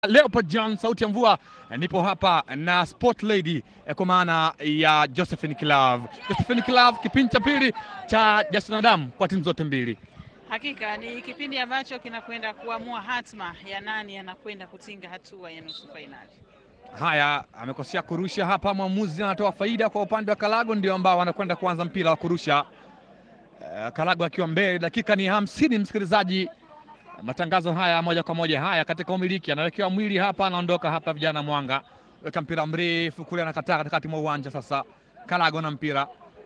Leopard John, sauti ya mvua. Nipo hapa na Sport Lady kwa maana ya Josephine Kilav. Josephine Kilav, kipindi cha pili cha Jasna na Damu kwa timu zote mbili. Hakika ni kipindi ambacho kinakwenda kuamua hatma ya nani anakwenda kutinga hatua ya nusu fainali. Haya, amekosea kurusha hapa, mwamuzi anatoa faida kwa upande wa Kalago, ndio ambao wanakwenda kuanza mpira wa kurusha. Uh, Kalago akiwa mbele, dakika ni hamsini, msikilizaji matangazo haya moja kwa moja haya katika umiliki, anawekewa mwili hapa, anaondoka hapa, vijana Mwanga weka mpira mrefu kule, anakataa katikati mwa uwanja. Sasa Kalago na mpira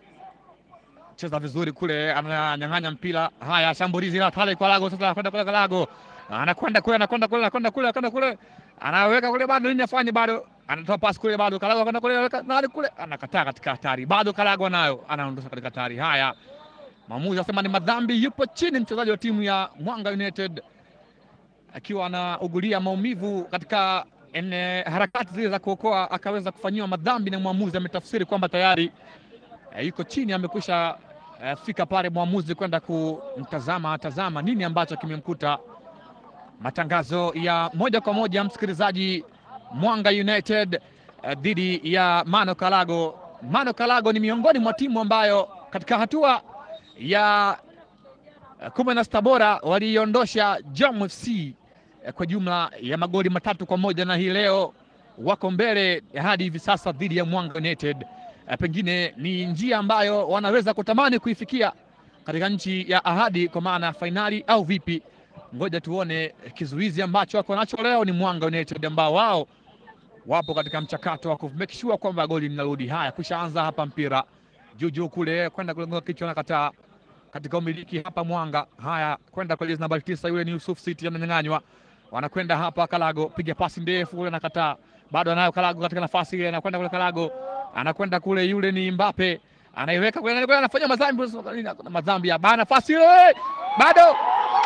cheza vizuri kule, ananyang'anya mpira. Haya, shambulizi la pale kwa Kalago, sasa anakwenda kule, Kalago anakwenda kule, anakwenda kule, anakwenda kule, anakwenda kule, anaweka kule, bado nini afanye, bado anatoa pasi kule, bado Kalago anakwenda kule, anaweka nani kule, anakataa katika hatari, bado Kalago nayo anaondosha katika hatari. Haya, Mwamuzi asema ni madhambi, yupo chini mchezaji wa timu ya Mwanga United akiwa anaugulia maumivu katika ene harakati zile za kuokoa, akaweza kufanyiwa madhambi na mwamuzi ametafsiri kwamba tayari e, yuko chini, amekwisha e, fika pale mwamuzi kwenda kumtazama tazama nini ambacho kimemkuta. Matangazo ya moja kwa moja msikilizaji, Mwanga United e, dhidi ya Mano Kalago. Mano Kalago ni miongoni mwa timu ambayo katika hatua ya kumi na sita bora waliiondosha Jom FC kwa jumla ya magoli matatu kwa moja na hii leo wako mbele hadi hivi sasa dhidi ya Mwanga United. Pengine ni njia ambayo wanaweza kutamani kuifikia katika nchi ya ahadi, kwa maana ya fainali au vipi? Ngoja tuone. Kizuizi ambacho wako nacho leo ni Mwanga United ambao wao wapo katika mchakato wa kumake sure kwamba goli linarudi. Haya, kushaanza hapa mpira juujuu kule kwenda kulenga kichwa, nakataa katika umiliki hapa Mwanga. Haya, kwenda kwa jezi nambari tisa, yule ni Yusuf City, ananyang'anywa. Wanakwenda hapa Kalago, piga pasi ndefu kule, nakataa, bado anayo Kalago katika nafasi ile, anakwenda kule Kalago, anakwenda kule, yule ni Mbappe, anaiweka kule, anafanya madhambi, madhambi ya bana, nafasi ile bado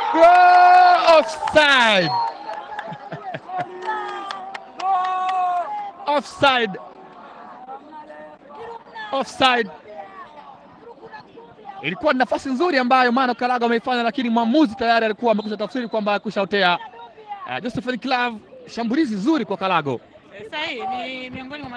offside offside offside ilikuwa ni nafasi nzuri ambayo Mano Kalago ameifanya, lakini mwamuzi tayari alikuwa amekwisha tafsiri kwamba akushaotea. Uh, Josephine Klav, shambulizi zuri kwa Kalago. Sahihi, ni miongoni mwa